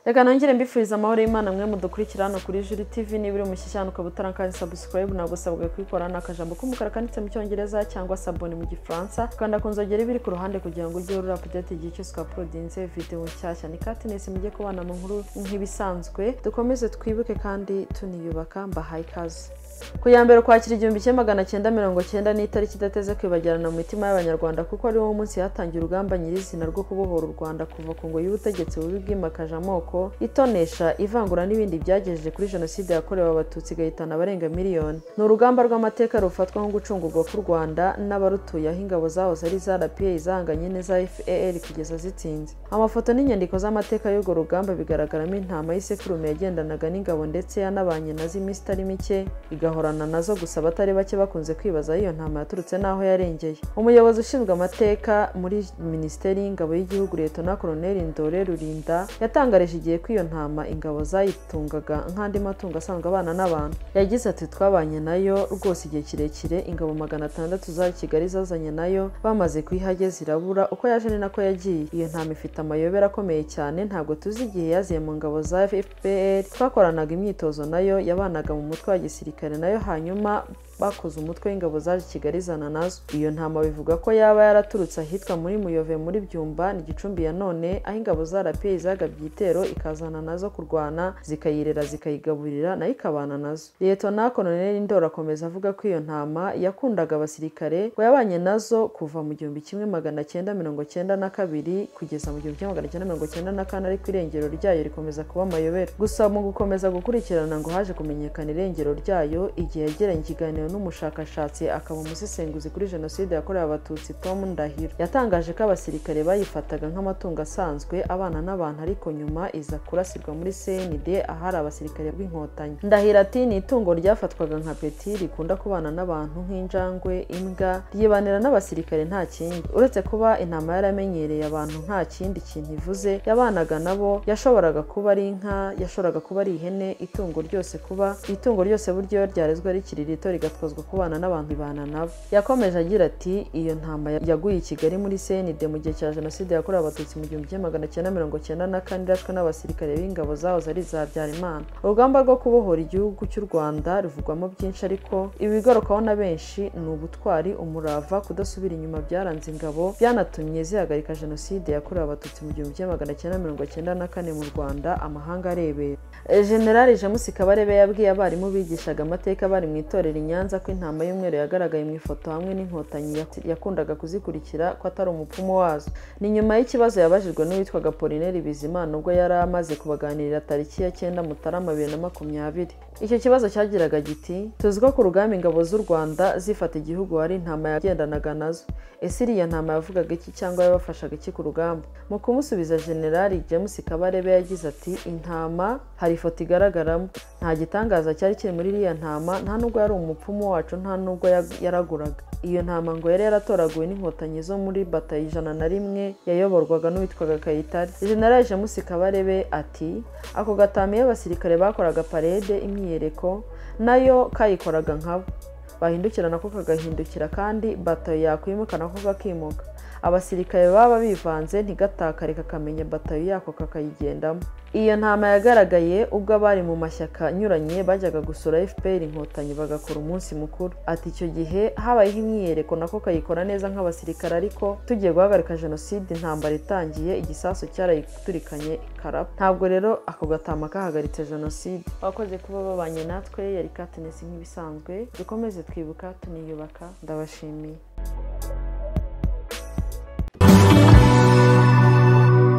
reka nongere mbifuriza amahoro y'imana mwe mudukurikira hano kuri juri tivi niba uri umushyushya hano ukaba utarakanze sabusikarayibu nagusabwa kuyikora ni akajambo k'umukara kanditse mu cyongereza cyangwa saboni mu gifaransa ukanda ku nzogera iba iri ku ruhande kugira ngo ujye urura apudeti igihe cyose twaporodinze videwo nshyashya ni katinesi mujye kubana mu nkuru nk'ibisanzwe dukomeze twibuke kandi tuniyubaka mbahaye ikaze ku ya mbere ukwakira igihumbi kimwe magana cyenda mirongo cyenda ni itariki idateze kwibagirana mu mitima y'abanyarwanda kuko ari wo munsi hatangiye urugamba nyirizina rwo kubohora u rwanda kuva ku ngoyi y'ubutegetsi bubi bwimakaje amoko itonesha ivangura n'ibindi byagejeje kuri jenoside yakorewe abatutsi igahitana abarenga miliyoni ni urugamba rw'amateka rufatwa nko gucungurwa k'u rwanda n'abarutuye aho ingabo zahoze ari za rpa izahanganye n'iza far kugeza zitsinze amafoto n'inyandiko z'amateka y'urwo rugamba bigaragaramo intama y'isekurume yagendanaga n'ingabo ndetse yanabanye nazo iminsi itari mike igahorana nazo gusa abatari bake bakunze kwibaza iyo ntama yaturutse n'aho yarengeye umuyobozi ushinzwe amateka muri minisiteri y'ingabo y'igihugu leta koroneri ndore rurinda yatangarije igihe ko iyo ntama ingabo zayitungaga nk'andi matungo asanzwe abana n'abantu yagize ati twabanye nayo rwose igihe kirekire ingabo magana atandatu za kigali zazanye nayo bamaze kuyihageza irabura uko yaje ni nako yagiye iyo ntama ifite amayobera akomeye cyane ntabwo tuzi igihe yaziye mu ngabo za fpr twakoranaga imyitozo nayo yabanaga mu mutwe wa gisirikare nayo hanyuma bakoze umutwe w'ingabo zaje kigali zana nazo iyo ntama bivuga ko yaba yaraturutse ahitwa muri muyove muri byumba ni gicumbi ya none aho ingabo za rapi zagabye igitero ikazana nazo kurwana zikayirera zikayigaburira nayo ikabana nazo leta na koloneli ndora akomeza avuga ko iyo ntama yakundaga abasirikare ngo yabanye nazo kuva mu gihumbi kimwe magana cyenda mirongo cyenda na kabiri kugeza mu gihumbi kimwe magana cyenda mirongo cyenda na kane ariko irengero ryayo rikomeza kuba amayobera gusa mu gukomeza gukurikirana ngo haje kumenyekana irengero ryayo igihe yagiranye ikiganiro n'umushakashatsi akaba umusesenguzi kuri jenoside yakorewe abatutsi tom ndahiro yatangaje ko abasirikare bayifataga nk'amatungo asanzwe abana n'abantu ariko nyuma iza kurasirwa muri cnd ahari abasirikare b'inkotanyi ndahiro ati ni itungo ryafatwaga nka peti rikunda kubana n'abantu nk'injangwe imbwa ryibanira n'abasirikare nta kindi uretse kuba intama yaramenyereye abantu nta kindi kintu ivuze yabanaga nabo yashoboraga kuba ari inka yashoboraga kuba ari ihene itungo ryose kuba itungo ryose buryo ryarezwe rikiri rito rigatozwa kubana n'abantu ibana nabo yakomeje agira ati iyo ntama yaguye i kigali muri cnd mu gihe cya jenoside yakorewe abatutsi mu gihumbi kimwe magana cyenda mirongo cyenda na kane irashwe n'abasirikare b'ingabo zahoze ari za habyarimana urugamba rwo kubohora igihugu cy'u rwanda ruvugwamo byinshi ariko ibigarukaho na benshi ni ubutwari umurava kudasubira inyuma byaranze ingabo byanatumye zihagarika jenoside yakorewe abatutsi mu gihumbi kimwe magana cyenda mirongo cyenda na kane mu rwanda amahanga arebera generali james kabarebe yabwiye abarimu bigishaga amateka bari mu itorero nyanza ko intama y'umweru yagaragaye mu ifoto hamwe n'inkotanyi yakundaga kuzikurikira ko atari umupfumu wazo ni nyuma y'ikibazo yabajijwe n'uwitwaga polineri bizimana ubwo yari amaze kubaganirira tariki ya cyenda mutarama bibiri na makumyabiri icyo kibazo cyagiraga giti tuzi ko ku rugamba ingabo z'u rwanda zifata igihugu hari intama yagendanaga nazo ese iriya ntama yavugaga iki cyangwa yabafashaga iki ku rugamba mu kumusubiza generali james kabarebe yagize ati intama hari ifoto igaragaramo nta gitangaza cyari kiri muri iriya ntama nta nubwo yari umupfumu wacu nta nubwo yaraguraga iyo ntama ngo yari yaratoraguwe n'inkotanyi zo muri bata ijana na rimwe yayoborwaga n'uwitwaga kayitare generali james kabarebe ati ako gatama iyo abasirikare bakoraga parede imyiyereko nayo kayikoraga nkabo bahindukira nako kagahindukira kandi bato yakwimuka nako kakimuka abasirikare baba bivanze ntigatakare kakamenya batayo yako kakayigendamo iyo ntama yagaragaye ubwo abari mu mashyaka anyuranye bajyaga gusura fpr inkotanyi bagakora umunsi mukuru ati icyo gihe habayeho imyiyereko nako kayikora neza nk'abasirikare ariko tugiye guhagarika jenoside intambara itangiye igisasu cyarayiturikanye ikaraba ntabwo rero ako gatama kahagaritse jenoside abakoze kuba babanye natwe yari katinesi nk'ibisanzwe dukomeze twibuka tuniyubaka ndabashimiye